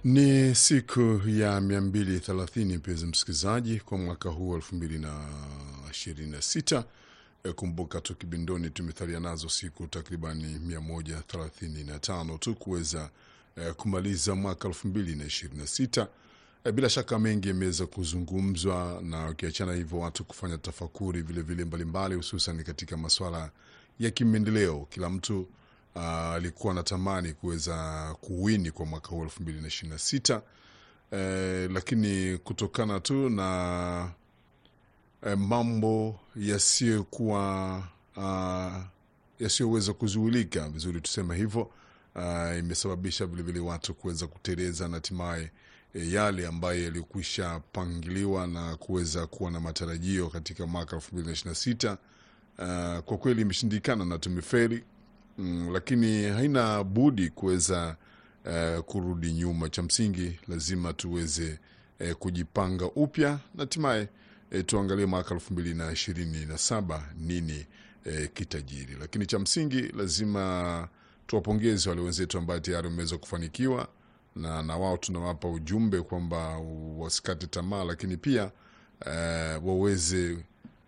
Ni siku ya 230 mpenzi msikilizaji, kwa mwaka huu 2026. E, kumbuka tu kibindoni tumethalia nazo siku takribani 135 tu kuweza e, kumaliza mwaka 2026. E, bila shaka mengi yameweza kuzungumzwa, na ukiachana hivyo watu kufanya tafakuri vilevile mbalimbali, hususan katika maswala ya kimaendeleo. Kila mtu alikuwa uh, anatamani kuweza kuwini kwa mwaka huu elfu mbili na ishirini na sita eh, lakini kutokana tu na eh, mambo yasiyokuwa uh, yasiyoweza kuzuilika vizuri, tuseme hivyo uh, imesababisha vilevile watu kuweza kuteleza na hatimaye eh, yale ambayo yalikwisha pangiliwa na kuweza kuwa na matarajio katika mwaka elfu mbili na ishirini na sita uh, kwa kweli imeshindikana na tumeferi Mm, lakini haina budi kuweza uh, kurudi nyuma. Cha msingi lazima tuweze uh, kujipanga upya na hatimaye uh, tuangalie mwaka elfu mbili na ishirini na saba nini uh, kitajiri. Lakini cha msingi lazima tuwapongeze wale wenzetu ambayo tayari wameweza kufanikiwa, na, na wao tunawapa ujumbe kwamba wasikate tamaa, lakini pia uh, waweze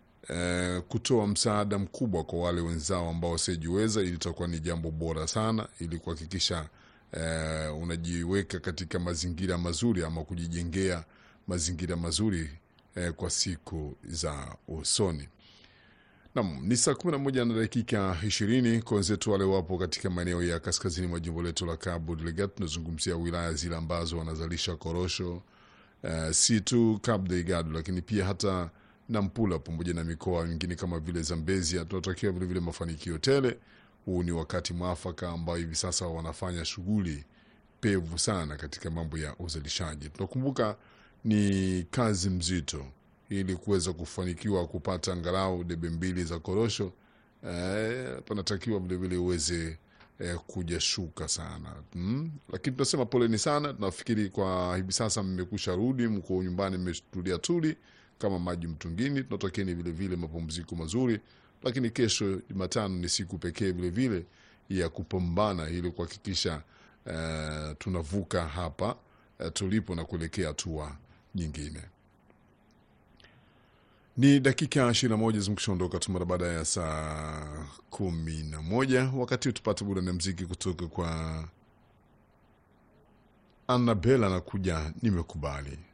Uh, kutoa msaada mkubwa kwa wale wenzao ambao wasiojiweza, ili itakuwa ni jambo bora sana, ili kuhakikisha uh, unajiweka katika mazingira mazuri ama kujijengea mazingira mazuri uh, kwa siku za usoni. Naam, ni saa kumi na moja na dakika ishirini kwa wenzetu wale wapo katika maeneo ya kaskazini mwa jimbo letu la Cabo Delgado. Tunazungumzia wilaya zile ambazo wanazalisha korosho uh, si tu Cabo Delgado, lakini pia hata Nampula pamoja na mikoa mingine kama vile Zambezia. Tunatakiwa vilevile mafanikio tele. Huu ni wakati mwafaka ambao hivi sasa wanafanya shughuli pevu sana katika mambo ya uzalishaji. Tunakumbuka ni kazi mzito, ili kuweza kufanikiwa kupata angalau debe mbili za korosho eh, panatakiwa vilevile uweze eh, kuja shuka sana hmm. Lakini tunasema poleni sana, tunafikiri kwa hivi sasa mmekusha rudi, mko nyumbani, mmetulia tuli kama maji mtungini. Tunatakieni vilevile mapumziko mazuri, lakini kesho Jumatano ni siku pekee vilevile ya kupambana ili kuhakikisha uh, tunavuka hapa uh, tulipo na kuelekea hatua nyingine. Ni dakika ishirini na moja zimekishaondoka tu mara baada ya saa kumi na moja wakati tupate burudani ya mziki kutoka kwa Annabela na kuja nimekubali